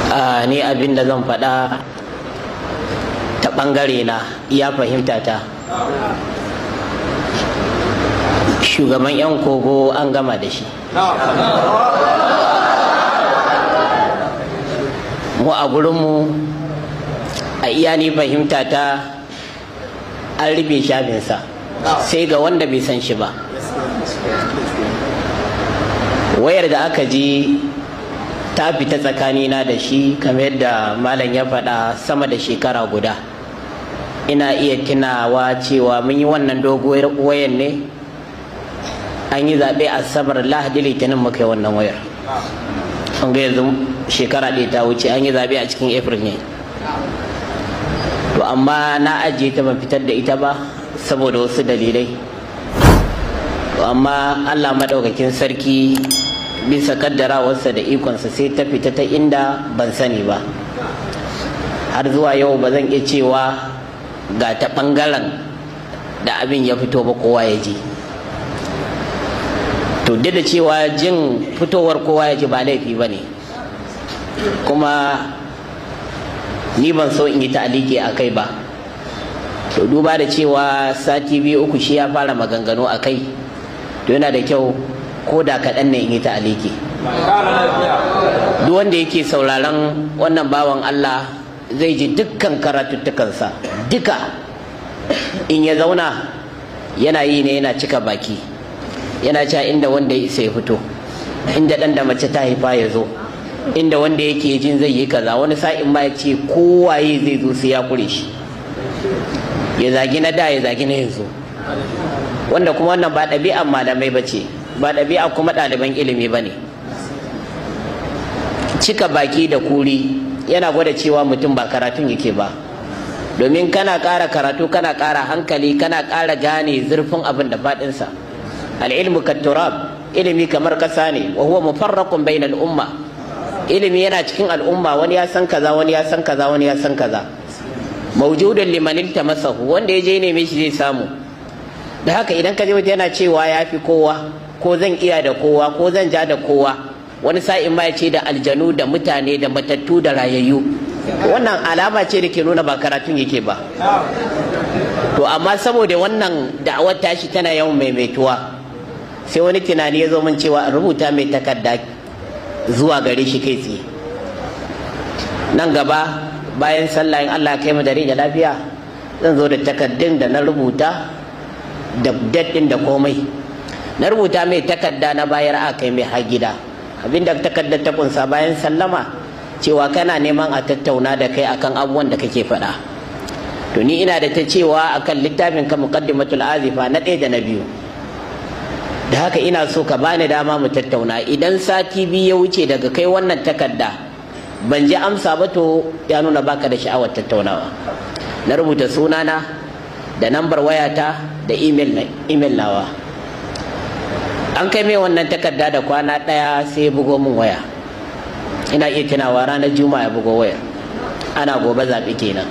ni abin da zan faɗa ta ɓangare na iya fahimta ta shugaban 'yan kogo an gama da shi mu a gurinmu a iya ni fahimta ta an rufe shafinsa sai ga wanda bai san shi ba wayar da aka ji ta fita tsakanina da shi kamar yadda malam ya faɗa sama da shekara guda ina iya tunawa cewa mun yi wannan doguwar wayar ne an yi zaɓe a sabar lahadi litinin muka yi wannan wayar an ga yanzu shekara ɗaya ta wuce an yi zaɓe a cikin april ne to amma na ajiye ta ban fitar da ita ba saboda wasu dalilai to amma allah maɗaukakin sarki bisa kaddarawarsa da ikonsa sai ta fita ta inda ban sani ba har zuwa yau ba zan iya cewa ga ta ɓangaren da abin ya fito ba kowa ya ji to duk da cewa jin fitowar kowa ya ji ba laifi ba ne kuma ni ban so in yi ta'aliki a kai ba to duba da cewa sati biyu uku shi ya fara maganganu a kai to yana da kyau ko da kaɗan ne in yi ta'aliki duk wanda yake sauraron wannan bawan Allah zai ji dukkan karatuttukansa duka in ya zauna yana yi ne yana cika baki yana cewa inda wanda ya isa ya fito inda ɗan da mace ta haifa ya zo inda wanda yake jin zai yi kaza wani sa'in ma ya ce kowaye zai zo sai ya kure shi ya zagi na da ya zagi na yanzu wanda kuma wannan ba ɗabi'an malamai ba ce ba ɗabi'a kuma ɗaliban ilimi ba ne cika baki da kuri yana gwada cewa mutum ba karatun yake ba domin kana ƙara karatu kana ƙara hankali kana ƙara gane zurfin abin da faɗinsa al'ilmu katturab ilimi kamar ƙasa ne wa huwa mufarraqun bainal umma ilimi yana cikin al'umma wani ya san kaza wani ya san kaza wani ya san kaza mawjudan liman iltamasahu wanda ya je neme shi zai samu da haka idan ka je waje yana cewa ya fi kowa ko zan iya da kowa ko zan ja da kowa wani sa'in ma ya ce da aljanu da mutane da matattu da rayayyu wannan alama ce da ke nuna ba karatun yake ba to amma saboda wannan da'awar tashi tana yawan maimaituwa sai wani tunani ya zo min cewa in rubuta mai takarda zuwa gare shi kai tsaye nan gaba bayan sallah in Allah kai mu da da lafiya zan zo da takardun da na rubuta da daddin da komai na rubuta mai takarda na bayar a kai mai har gida abinda takardar ta kunsa bayan sallama cewa kana neman a tattauna da kai akan abubuwan da kake faɗa to ni ina da ta cewa akan littafin ka muqaddimatul azifa na ɗaya da na biyu da haka ina so ka bani dama mu tattauna idan sati biyu ya wuce daga kai wannan takarda ban ji amsa ba to ya nuna baka da sha'awar tattaunawa na rubuta sunana da nambar wayata da email nawa an kai mai wannan takarda da kwana ɗaya sai ya bugo min waya ina iya tunawa ranar juma'a ya bugo waya ana gobe zaɓe kenan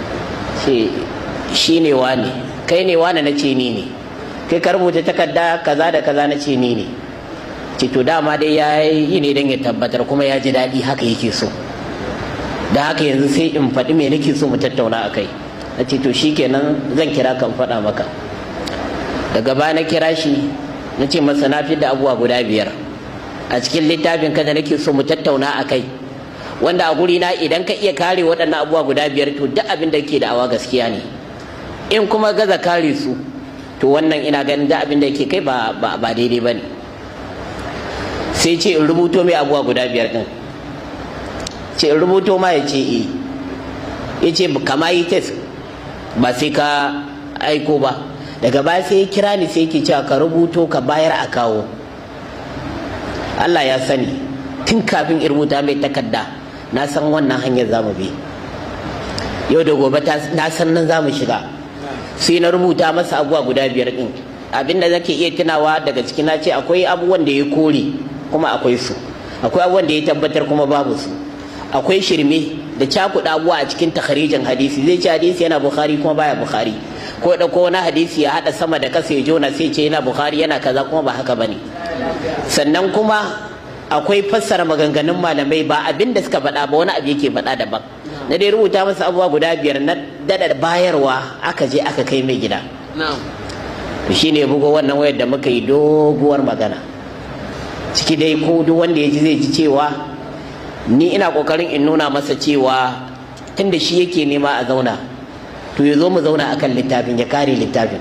shi ne wane kai ne wane na ce ni ne kai ka rubuta takarda kaza da kaza na ce ni ne ce to dama dai ya yi ne don ya tabbatar kuma ya ji daɗi haka yake so da haka yanzu sai in faɗi me nake so mu tattauna a kai na ce to shikenan zan kira kan faɗa maka daga baya na kira shi na ce masa na fi da abubuwa guda biyar a cikin littafin ka da nake so mu tattauna a kai wanda a guri na idan ka iya kare waɗannan abubuwa guda biyar to duk abin da ke da awa gaskiya ne in kuma gaza kare su to wannan ina ganin da abin da yake kai ba daidai ba ne sai ce in rubuto mai abubuwa guda biyar din ce in rubuto ma ya ce e ya ce kama yi test ba sai ka aiko ba daga baya sai ya kira ni sai ke cewa ka rubuto ka bayar a kawo Allah ya sani tun kafin in rubuta mai takarda na san wannan hanyar za mu bi yau da gobe na san nan za mu shiga sai na rubuta masa abubuwa guda biyar din abinda zake iya tunawa daga ciki na ce akwai abubuwan da ya kore kuma akwai su akwai abubuwan da ya tabbatar kuma babu su akwai shirme da cakuɗa abubuwa a cikin takharijin hadisi zai ce hadisi yana bukhari kuma baya bukhari ko da ko na hadisi ya haɗa sama da kasa ya jona sai ce yana bukhari yana kaza kuma ba haka bane sannan kuma akwai fassara maganganun malamai ba abin da suka faɗa ba wani abu yake faɗa daban na dai rubuta masa abubuwa guda biyar na dada bayarwa aka je aka kai mai gida to shine bugo wannan wayar da muka yi doguwar magana ciki dai ko duk wanda ya ji zai ji cewa ni ina kokarin in nuna masa cewa tunda shi yake nema a zauna to ya zo mu zauna akan littafin ya kare littafin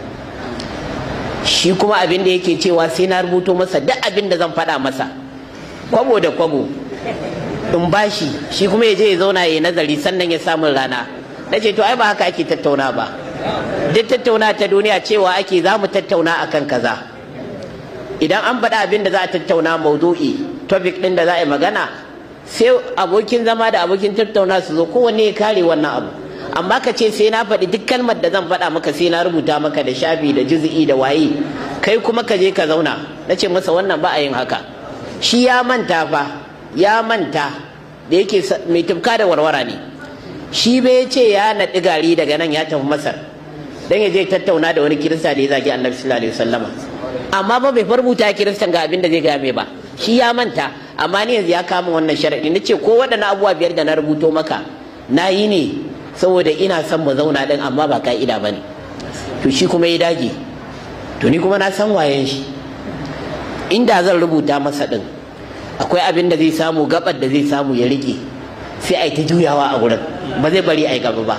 shi kuma abin da yake cewa sai na rubuto masa duk abin da zan faɗa masa kwabo da kwabo in bashi shi kuma ya je ya zauna ya nazari sannan ya samu rana na ce to ai ba haka ake tattauna ba duk tattauna ta duniya cewa ake za mu tattauna akan kaza idan an faɗa abin da za a tattauna maudu'i topic ɗin da za a yi magana sai abokin zama da abokin tattauna su zo kowanne ya kare wannan abu amma ka ce sai na faɗi duk kalmar da zan faɗa maka sai na rubuta maka da shafi da juzi'i da waye kai kuma ka je ka zauna na ce masa wannan ba a yin haka shi ya manta fa ya manta da yake mai tufka da warwara ne shi bai ce ya naɗi gari daga nan ya tafi masar dan ya je tattauna da wani kirista da ya zagi annabi sallallahu alaihi wasallama amma ba bai farbuta kiristan ga abin da zai game ba shi ya manta amma ni yanzu ya kama wannan sharadi nace ko waɗannan abubuwa biyar da na rubuto maka na yi ne saboda ina son mu zauna din amma ba ka'ida ba ne to shi kuma ya dage to ni kuma na san wayen shi inda zan rubuta masa din akwai abin da zai samu gabar da zai samu ya rike sai a yi ta juyawa a wurin ba zai bari a yi gaba ba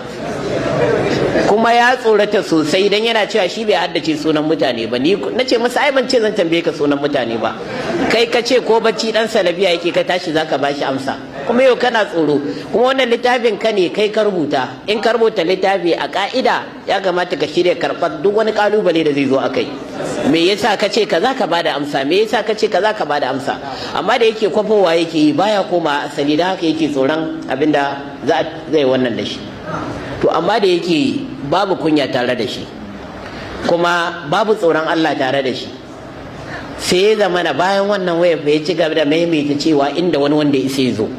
kuma ya tsorata sosai dan yana cewa shi bai haddace sunan mutane ba ni na ce masa ai ban ce zan tambaye ka sunan mutane ba kai ka ce ko bacci dan salabiya yake ka tashi zaka bashi amsa kuma yau kana tsoro kuma wannan littafin ka ne kai ka rubuta in ka rubuta littafi a ka'ida ya kamata ka shirya karɓar duk wani kalubale da zai zo akai me yasa ka ce kaza ka bada amsa me yasa ka ce kaza ka bada amsa amma da yake kwafowa yake yi baya koma asali da haka yake tsoron abinda za zai wannan da shi to amma da yake babu kunya tare da shi kuma babu tsoron Allah tare da shi sai ya zama na bayan wannan waya ya ci gaba da maimaita cewa inda wani wanda ya isa zo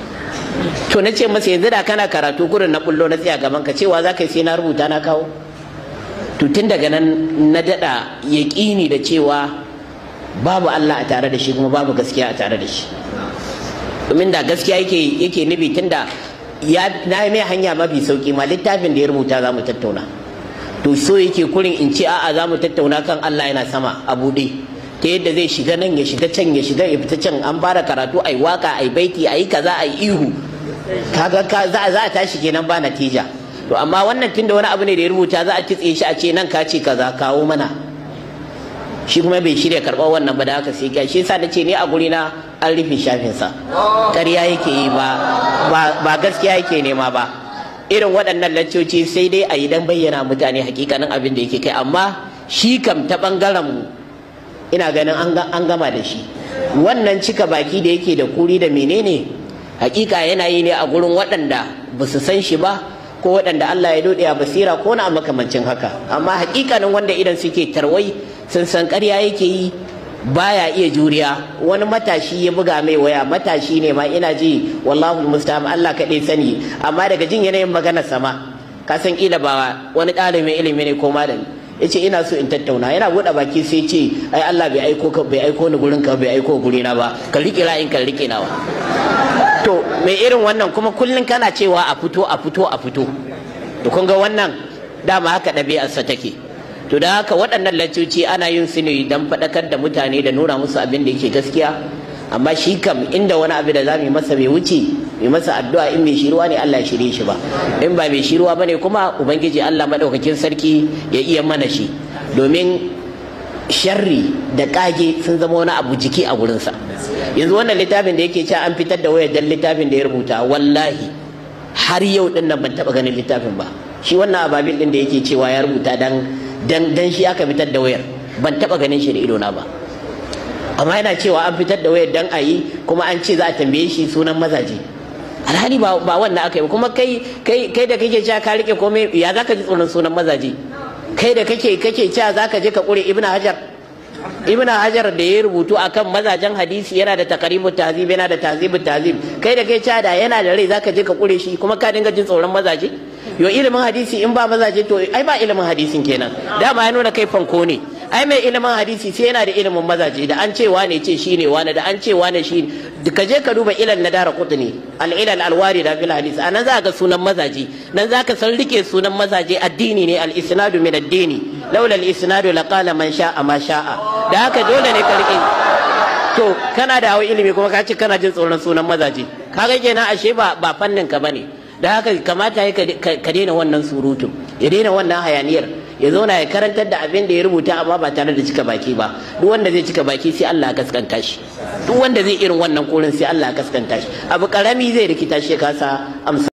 to na ce masa yanzu da kana karatu gurin na bullo na tsaya gaban ka cewa za ka yi sai na rubuta na kawo to tun daga nan na daɗa yaƙini da cewa babu Allah a tare da shi kuma babu gaskiya a tare da shi domin da gaskiya yake yake nufi tunda ya na mai hanya mafi sauki ma littafin da ya rubuta za mu tattauna to so yake kurin in ce a'a za mu tattauna kan Allah yana sama a buɗe ta yadda zai shiga nan ya shiga can ya shiga ya fita can an fara karatu ai waka ai baiti ai kaza ai ihu kaga ka za a tashi kenan ba natija to amma wannan tunda wani abu ne da ya rubuta za a kitse shi a ce nan ka ce kaza kawo mana shi kuma bai shirya karɓar wannan ba da haka sai shi yasa nace ni a guri na an rufe shafinsa ƙarya yake yi ba ba gaskiya yake nema ba irin waɗannan laccoci sai dai a yi dan bayyana mutane hakikanin abin da yake kai amma shi kam ta ɓangaren mu ina ganin an gama da shi wannan cika baki da yake da kuri da menene hakika yana yi ne a gurin waɗanda ba su san shi ba ko waɗanda Allah ya dode a basira ko na makamancin haka amma hakikanin wanda idan suke tarwai sun san ƙarya yake yi baya iya juriya wani matashi ya buga mai waya matashi ne ma ina ji wallahu musta'an Allah kaɗai sani amma daga jin yanayin magana sama ka san kila ba wani ɗalibin ilimi ne ko malami ya ce ina so in tattauna yana buɗe baki sai ce ai Allah bai aiko ka bai aiko ni gurin ka bai aiko guri na ba ka riƙe ra'ayin ka riƙe nawa to mai irin wannan kuma kullum kana cewa a fito a fito a fito to kun ga wannan dama haka ɗabi'arsa take to da haka waɗannan lancoci ana yin su ne don faɗakar da mutane da nuna musu abin da yake gaskiya amma shi kam inda wani abu da za mu yi masa bai wuce mai masa addu'a in mai shiruwa ne Allah ya shirye shi ba in ba mai shiruwa ba ne kuma ubangiji Allah maɗaukakin sarki ya iya mana shi domin sharri da ƙage sun zama wani abu jiki a gurinsa yanzu wannan littafin da yake cewa an fitar da wayar dan littafin da ya rubuta wallahi har yau din nan ban taɓa ganin littafin ba shi wannan ababil din da yake cewa ya rubuta dan dan dan shi aka fitar da wayar ban taba ganin shi da ido na ba amma yana cewa an fitar da wayar dan ayi kuma an ce za a tambaye shi sunan mazaje alhali ba ba wannan aka yi kuma kai kai kai da kake cewa ka rike komai ya zaka ji tsoron sunan mazaje kai da kake kake cewa zaka je ka kure ibnu hajar ibnu hajar da ya rubutu akan mazajen hadisi yana da takarimu tahzib yana da tahzibu tahzib kai da kai cewa da yana da rai zaka je ka kure shi kuma ka dinga jin tsoron mazaje yo ilimin hadisi in ba mazaje to ai ba ilimin hadisin kenan dama ya nuna kai fanko ne ai mai ilimin hadisi sai yana da ilimin mazaje da an ce wane ce shine wane da an ce wane shi ka je ka duba ilal na dara kutuni al ilal al warida fil hadis anan za ka sunan mazaje nan za ka san rike sunan mazaje addini ne al isnadu min addini laula al isnadu laqala man sha'a ma sha'a da haka dole ne ka rike to kana da hawa ilimi kuma ka ce kana jin tsoron sunan mazaje kaga kenan ashe ba ba fannin ka bane da haka kamata ya ka daina wannan surutun ya daina wannan hayaniyar ya zauna ya karantar da abin da ya rubuta amma ba tare da cika baki ba duk wanda zai cika baki sai Allah ya kaskanta shi duk wanda zai irin wannan kurin sai Allah ya kaskanta shi abu karami zai rikita shi kasa amsa